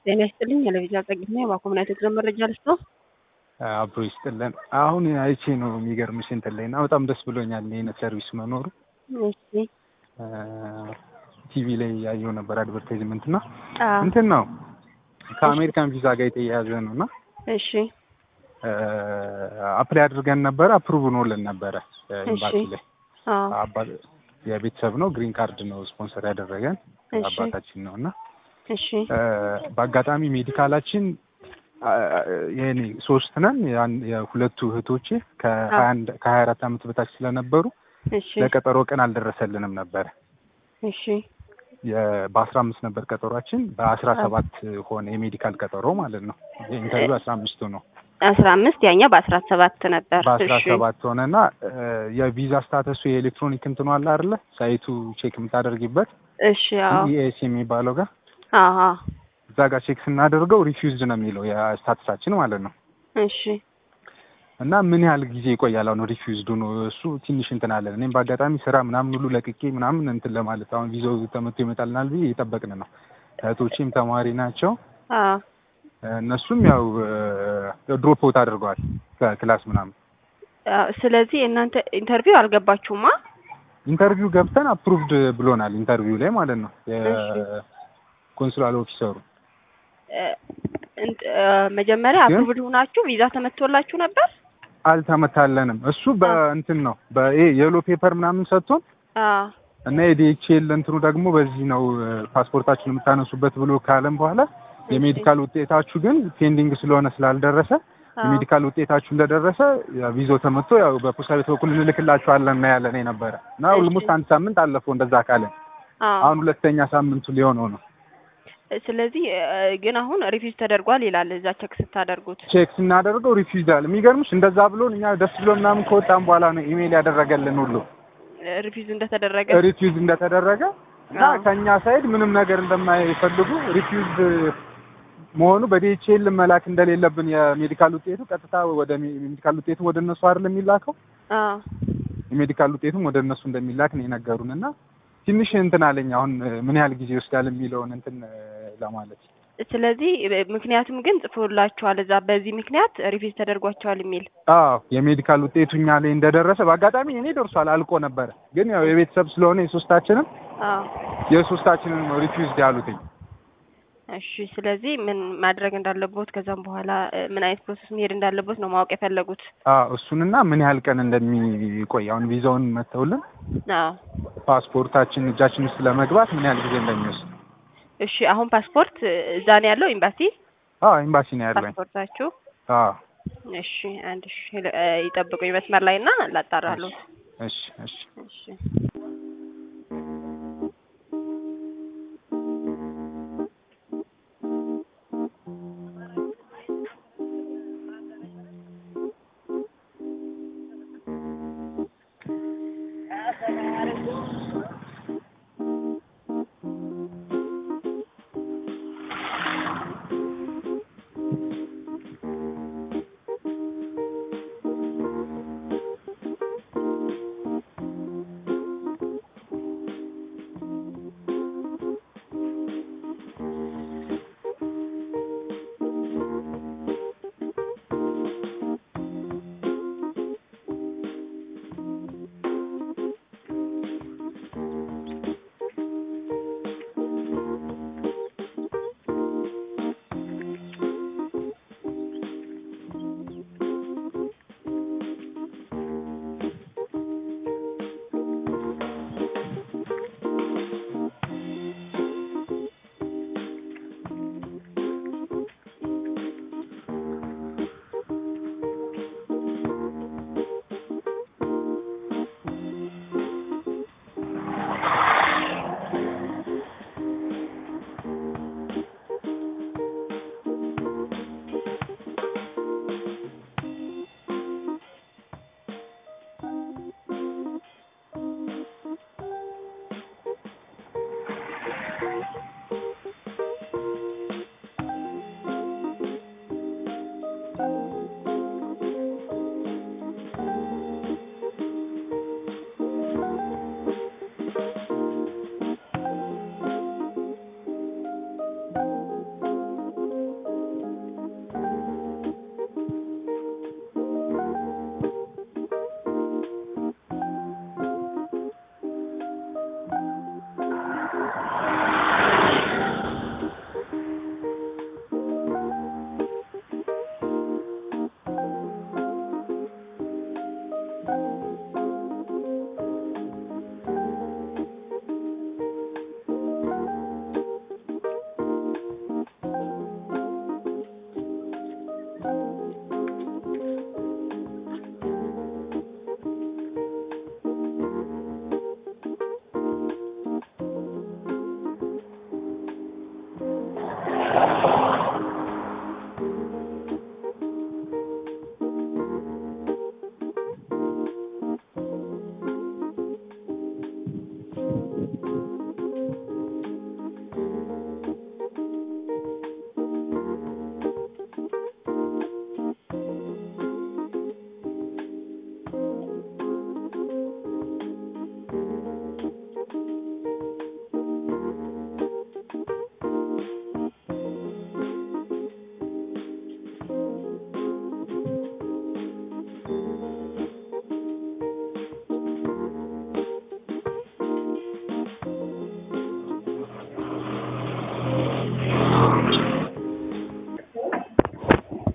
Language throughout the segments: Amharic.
ጤና ይስጥልኝ። የለቪዛ ጸግና የባኮምና የትግረ መረጃ ልስጥ ነው። አብሮ ይስጥልን። አሁን አይቼ ነው የሚገርምሽ እንትን ላይ እና በጣም ደስ ብሎኛል ይህን ሰርቪስ መኖሩ። እሺ ቲቪ ላይ ያየው ነበር አድቨርታይዝመንት እና እንትን ነው ከአሜሪካን ቪዛ ጋር የተያያዘ ነው እና እሺ አፕላይ አድርገን ነበረ አፕሩቭ ሆኖልን ነበረ ኤምባሲ ላይ አዎ የቤተሰብ ነው ግሪን ካርድ ነው ስፖንሰር ያደረገን እሺ። አባታችን ነው እና እሺ በአጋጣሚ ሜዲካላችን የኔ ሶስት ነን ያን- የሁለቱ እህቶቼ ከሀያ አንድ ከሀያ አራት አመት በታች ስለነበሩ እሺ ለቀጠሮ ቀን አልደረሰልንም ነበረ እሺ በአስራ አምስት ነበር ቀጠሯችን በአስራ ሰባት ሆነ የሜዲካል ቀጠሮ ማለት ነው የኢንተርቪው አስራ አምስቱ ነው አስራ አምስት ያኛው በአስራ ሰባት ነበር። በአስራ እሺ ሰባት ሆነና የቪዛ ስታተሱ የኤሌክትሮኒክ እንትኑ አለ አይደለ ሳይቱ ቼክ የምታደርጊበት እሺ አዎ ኢኤስ የሚባለው ጋር አዎ እዛ ጋር ቼክ ስናደርገው ሪፊውዝድ ነው የሚለው የስታተሳችን ማለት ነው እሺ እና ምን ያህል ጊዜ ይቆያል አሁን ሪፊውዝዱ ነው እሱ ትንሽ እንትን አለን እኔም በአጋጣሚ ስራ ምናምን ሁሉ ለቅቄ ምናምን እንትን ለማለት አሁን ቪዛው ተመቶ ይመጣልናል ብዬ እየጠበቅን ነው እህቶቼም ተማሪ ናቸው አዎ እነሱም ያው ድሮፕ አውት አድርገዋል ከክላስ ምናምን አዎ። ስለዚህ እናንተ ኢንተርቪው አልገባችሁማ? ኢንተርቪው ገብተን አፕሩቭድ ብሎናል ኢንተርቪው ላይ ማለት ነው እሺ። የኮንሱላል ኦፊሰሩ እ፣ እንት- እ፣ መጀመሪያ ግን- አፕሩቭድ ሆናችሁ ቪዛ ተመቶላችሁ ነበር? አልተመታለንም እሱ በእንትን ነው በይሄ የሎ ፔፐር ምናምን ሰጥቶን አዎ እና የዲኤችኤል እንትኑ ደግሞ በዚህ ነው ፓስፖርታችሁን የምታነሱበት ብሎ ካለም በኋላ የሜዲካል ውጤታችሁ ግን ፔንዲንግ ስለሆነ ስላልደረሰ አዎ። የሜዲካል ውጤታችሁ እንደደረሰ ያ ቪዛው ተመቶ ያው በፖስታ ቤት በኩል እንልክላችኋለን ነው ያለን የነበረ እና እሺ። ኦልሞስት አንድ ሳምንት አለፈው እንደዛ ካለን አዎ አሁን ሁለተኛ ሳምንቱ ሊሆነው ነው ስለዚህ እ፣ ግን አሁን ሪፊውዝ ተደርጓል ይላል እዛ ቼክ ስታደርጉት። ቼክ ስናደርገው ሪፊውዝ አለ የሚገርምሽ እንደዛ ብሎን እኛ ደስ ብሎን ምናምን ከወጣን በኋላ ነው ኢሜይል ያደረገልን ሁሉ ሪፊውዝ እንደተደረገ ሪፊውዝ እንደተደረገ እና አዎ። ከኛ ሳይድ ምንም ነገር እንደማይፈልጉ ሪፊውዝ መሆኑ በዲኤችኤል መላክ እንደሌለብን የሜዲካል ውጤቱ ቀጥታ ወደ ሜ- ሜዲካል ውጤቱ ወደ እነሱ አይደለም የሚላከው አዎ የሜዲካል ውጤቱም ወደ እነሱ እንደሚላክ ነው የነገሩን እና ትንሽ እንትን አለኝ አሁን ምን ያህል ጊዜ ይወስዳል የሚለውን እንትን ለማለት ስለዚህ እ፣ ምክንያቱም ግን ጽፎላችኋል እዛ በዚህ ምክንያት ሪፊውዝ ተደርጓቸዋል የሚል አዎ የሜዲካል ውጤቱ እኛ ላይ እንደደረሰ በአጋጣሚ እኔ ደርሷል አልቆ ነበረ ግን ያው የቤተሰብ ስለሆነ የሶስታችንም አዎ የሶስታችንን ነው ሪፊውዝድ ያሉትኝ እሺ ስለዚህ ምን ማድረግ እንዳለቦት ከዛም በኋላ እ፣ ምን አይነት ፕሮሰስ መሄድ እንዳለቦት ነው ማወቅ የፈለጉት አዎ እሱንና ምን ያህል ቀን እንደሚቆይ አሁን ቪዛውን መተውልን አዎ ፓስፖርታችን እጃችን ውስጥ ለመግባት ምን ያህል ጊዜ እንደሚወስድ እሺ አሁን ፓስፖርት እ፣ እዛ ነው ያለው ኤምባሲ አዎ ኤምባሲ ነው ያለኝ ፓስፖርታችሁ አዎ እሺ አንድ እሺ እ፣ ይጠብቁኝ መስመር ላይ እና ላጣራለሁ እሺ እሺ እሺ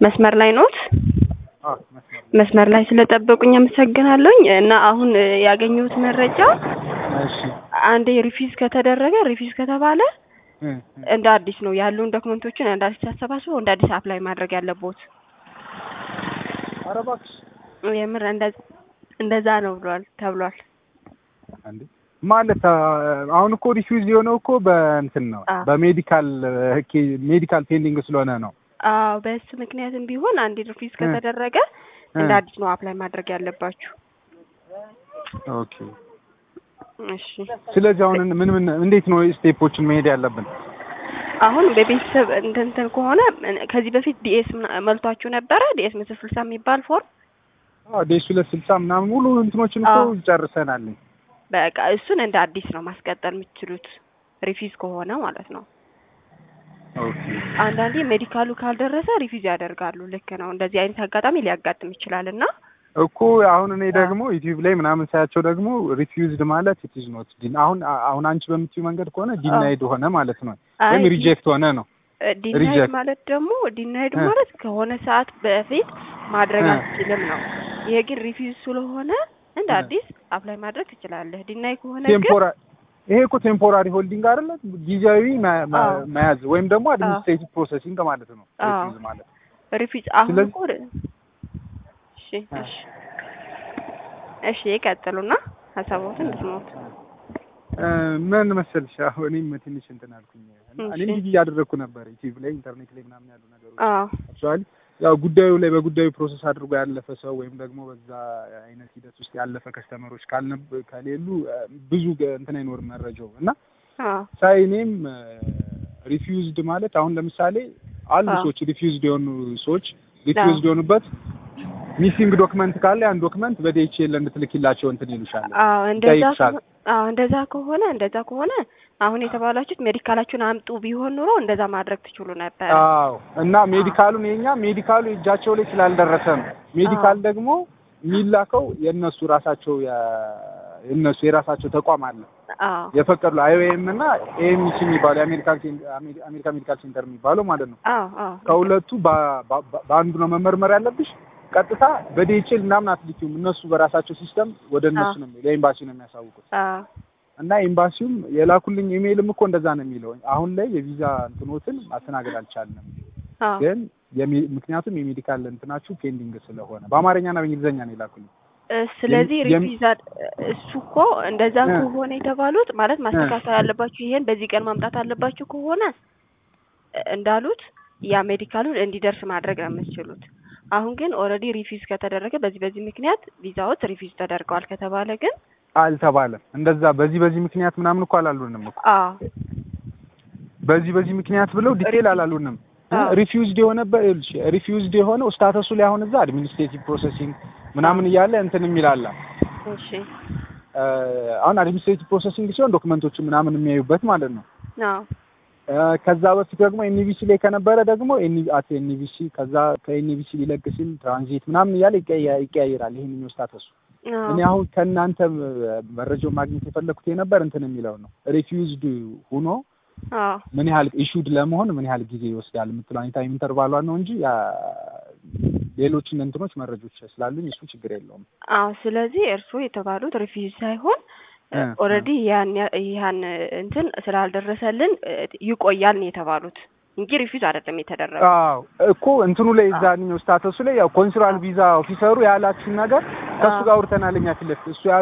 መስመር ላይ ኖት? አዎ መስመር መስመር ላይ ስለጠበቁኝ አመሰግናለሁኝ። እና አሁን እ፣ ያገኘሁት መረጃ እሺ አንዴ ሪፊዝ ከተደረገ ሪፊዝ ከተባለ እ፣ እ። እንደ አዲስ ነው ያሉን ዶክመንቶችን እንደ አዲስ አሰባስበው እንደ አዲስ አፕላይ ማድረግ ያለቦት። ኧረ እባክሽ የምር እንደ- እንደዛ ነው ብሏል ተብሏል። እንዴ ማለት አ፣ አሁን እኮ ሪፊውዝ የሆነው እኮ በእንትን ነው አ። በሜዲካል ሜዲካል ፔንዲንግ ስለሆነ ነው። አዎ በሱ ምክንያትም ቢሆን አንዴ ሪፊዝ ከተደረገ እንደ አዲስ ነው አፕላይ ማድረግ ያለባችሁ። ኦኬ እሺ ስለዚህ አሁን ምን ምን እንዴት ነው ስቴፖችን መሄድ ያለብን? አሁን በቤተሰብ እንትን እንትን ከሆነ ከዚህ በፊት ዲኤስ መልቷችሁ ነበረ? ዲኤስ መቶ ስልሳ የሚባል ፎርም አዎ ዴስ ሁለት ስልሳ ምናምን ሙሉ እንትኖችን እኮ አዎ። ጨርሰናል። በቃ እሱን እንደ አዲስ ነው ማስቀጠል የምትችሉት ሪፊዝ ከሆነ ማለት ነው። ኦኬ አንዳንዴ ሜዲካሉ ካልደረሰ ሪፊዝ ያደርጋሉ። ልክ ነው። እንደዚህ አይነት አጋጣሚ ሊያጋጥም ይችላል እና እኮ አሁን እኔ ደግሞ ዩቲዩብ ላይ ምናምን ሳያቸው ደግሞ ሪፊውዝድ ማለት ኢት ኢዝ ኖት ዲን አሁን አሁን አንቺ በምትዩ መንገድ ከሆነ ዲናይድ ሆነ ማለት ነው ወይም ሪጀክት ሆነ ነው። ዲናይድ Reject. ማለት ደግሞ ዲናይድ እ። ማለት ከሆነ ሰዓት በፊት ማድረግ እ። አትችልም ነው። ይሄ ግን ሪፊዝ ስለሆነ እንደ እ። አዲስ አፕላይ ማድረግ ትችላለህ። ዲናይ ከሆነ ግን ቴምፖራ ይሄ እኮ ቴምፖራሪ ሆልዲንግ አይደለ? ጊዜያዊ መ- መ- አዎ። መያዝ ወይም ደግሞ አድሚኒስትሬቲቭ ፕሮሰሲንግ ማለት ነው። አዎ። ሪፊውዝ ማለት ሪፊዝ አሁን ስለዚህ- እኮ እሺ እሺ እሺ ይቀጥሉና ሀሳቦትን ልስሞት እ፣ ምን መሰልሽ አሁን እኔም ትንሽ እንትን አልኩኝ እና እሺ። እኔም ቢዚ እያደረግኩ ነበር ዩቲዩብ ላይ ኢንተርኔት ላይ ምናምን ያሉ ነገሮች አዎ አክቹዋሊ ያው ጉዳዩ ላይ በጉዳዩ ፕሮሰስ አድርጎ ያለፈ ሰው ወይም ደግሞ በዛ አይነት ሂደት ውስጥ ያለፈ ከስተመሮች ካልነብ ከሌሉ እ፣ ብዙ ገ- እንትን አይኖርም መረጃው እና አዎ ሳይ እኔም ሪፊውዝድ ማለት አሁን ለምሳሌ አሉ አዎ። ሰዎች ሪፊውዝድ የሆኑ ሰዎች ሪፊውዝድ የሆኑበት ሚሲንግ ዶክመንት ካለ ያን ዶክመንት በዲኤችኤል እንድትልኪላቸው እንትን ይሉሻል። አዎ እንደዛ ይጠይቁሻል። ከሆ- አዎ እንደዛ ከሆነ እንደዛ ከሆነ አሁን የተባላችሁት ሜዲካላችሁን አምጡ ቢሆን ኑሮ እንደዛ ማድረግ ትችሉ ነበር። አዎ እና ሜዲካሉን የኛ ሜዲካሉ እጃቸው ላይ ስላልደረሰ ነው። ሜዲካል ደግሞ የሚላከው የእነሱ ራሳቸው የ- የእነሱ የራሳቸው ተቋም አለ አዎ የፈቀዱ አይኦኤም እና ኤኤምሲ የሚባለው የአሜሪካ አሜሪካ ሜዲካል ሴንተር የሚባለው ማለት ነው። አዎ አዎ ከሁለቱ በ- በ- በአንዱ ነው መመርመር ያለብሽ። ቀጥታ በዲኤችኤል ምናምን አትልኪውም። እነሱ በራሳቸው ሲስተም ወደ እነሱ አዎ። ነው ለኤምባሲ ነው የሚያሳውቁት። አዎ እና ኤምባሲውም የላኩልኝ ኢሜይልም እኮ እንደዛ ነው የሚለው። አሁን ላይ የቪዛ እንትኖትን ማስተናገድ አልቻልንም፣ አዎ ግን የሜ- ምክንያቱም የሜዲካል እንትናችሁ ፔንዲንግ ስለሆነ በአማርኛና በእንግሊዝኛ ነው የላኩልኝ። እ፣ ስለዚህ የም- የም- ሪፊዝ አድ- እሱ እኮ እንደዛ እ። ከሆነ የተባሉት ማለት ማስተካከል ያለባችሁ ይሄን በዚህ ቀን ማምጣት አለባችሁ ከሆነ እ፣ እንዳሉት ያ ሜዲካሉን እንዲደርስ ማድረግ ነው የምትችሉት። አሁን ግን ኦልሬዲ ሪፊዝ ከተደረገ በዚህ በዚህ ምክንያት ቪዛዎት ሪፊዝ ተደርገዋል ከተባለ ግን አልተባለም እንደዛ በዚህ በዚህ ምክንያት ምናምን እኮ አላሉንም እኮ አዎ በዚህ በዚህ ምክንያት ብለው ዲቴል ሪፊዝ- አላሉንም። አዎ። ሪፊውዝድ የሆነበት ሪፊውዝድ የሆነው ስታተሱ ላይ አሁን እዛ አድሚኒስትሬቲቭ ፕሮሰሲንግ ምናምን እያለ እንትን የሚላላ እሺ አሁን አድሚኒስትሬቲቭ ፕሮሰሲንግ ሲሆን ዶክመንቶችን ምናምን የሚያዩበት ማለት ነው። አዎ እ፣ ከዛ በፊት ደግሞ ኤንቪሲ ላይ ከነበረ ደግሞ አት ኤንቪሲ ከዛ ከኤንቪሲ ሊለቅ ሲል ትራንዚት ምናምን እያለ ይቀያ- ይቀያይራል ይሄንኛው ስታተሱ። አዎ እኔ አሁን ከእናንተ መረጃውን ማግኘት የፈለኩት የነበር እንትን የሚለው ነው ሪፊውዝድ ሁኖ አዎ ምን ያህል ኢሹድ ለመሆን ምን ያህል ጊዜ ይወስዳል የምትለው ታይም ኢንተርቫሏን ነው እንጂ ያ ሌሎችን እንትኖች መረጆች ስላሉኝ እሱ ችግር የለውም። አዎ ስለዚህ እርስዎ የተባሉት ሪፊዝ ሳይሆን እ፣ ኦልሬዲ ያን ያ- ያን እንትን ስላልደረሰልን እ፣ ይቆያል ነው የተባሉት እንጂ ሪፊዝ አይደለም የተደረገው። አዎ እኮ እንትኑ ላይ እዛኛው ስታተሱ ላይ ያው ኮንሱላር ቪዛ ኦፊሰሩ ያላችሁን ነገር ከእሱ አዎ። ጋር አውርተናል እኛ ፊት ለፊት እሱ